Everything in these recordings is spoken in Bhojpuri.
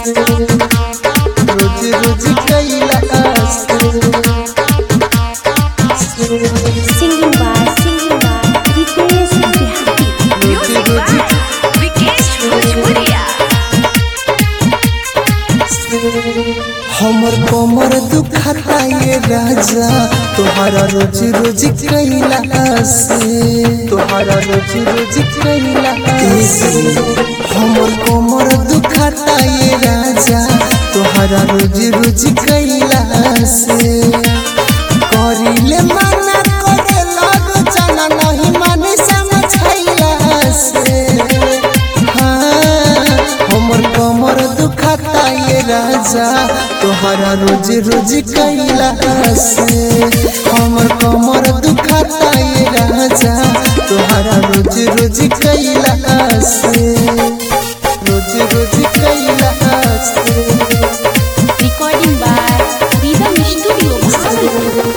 रोज रोज कैला Singing by, singing by, Ritesh Bihari. रोज रोज विकेश भोजपुरिया हमर कमर दुखता ये राजा तोहरा रोज रोज कैला से तोहरा रोज रोज कैला से हमर कमर दुखता ये राजा तोहरा रोज रोज कैला से करिले मना करे लगो जाना नहीं माने समझैला से हाँ, हमर कमर दुखता ये राजा तोहरा रोज रोज कैला से हमर कमर दुखता ये राजा तोहरा रोज रोज कैला से रोज रोज कैला से Recording by Rhythm Studio, Bhagalpur.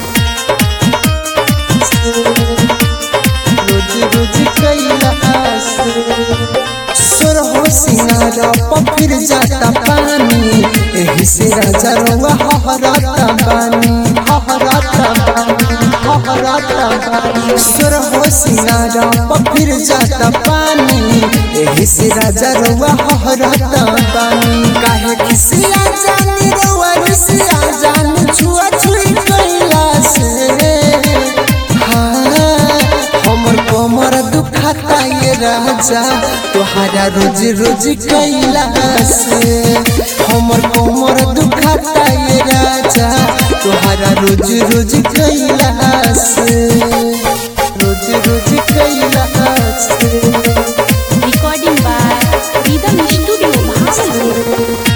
रोज रोज कैला सुर हो सिंगारा पफिर जाता पानी एही से राजा रंगा हहराता बानी हहराता बानी हहराता बानी सुर हो सिंगारा पफिर जाता पानी एही से राजा रंगा हहराता बानी काहे किसिया जानी रवा रिसिया जानी छुआ छुई कैला से हाँ, हमर कमर दुखता ये राजा तोहरा रोज रोज कैला से हमर कमर दुखता ये राजा तोहरा रोज रोज कैला से रोज रोज कैला से Recording by Rhythm Studio, Bhagalpur.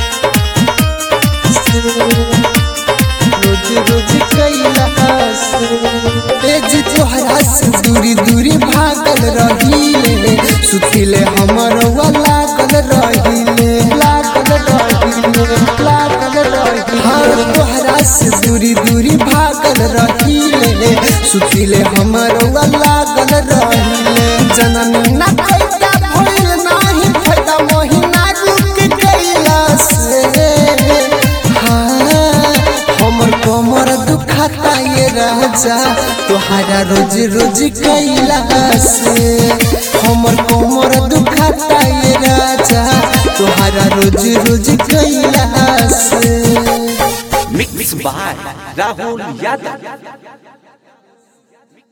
रोज रोज कैला से जी तोहरा से दूरी दूरी भागल रहीले सुतिले हमर वा लागल रहीले लागल रहीले लागल रहीले हर तोहरा से दूरी दूरी भागल रहीले सुतिले हमर वा लागल रहीले जननी ना फायदा भइल नाही फायदा महीना रुक गइला से हाँ, हमर कमर दुखता ये राजा तोहरा रोज रोज कैला से हमर कमर दुखता ये राजा तोहरा रोज रोज कैला से मिक्स बाय राहुल यादव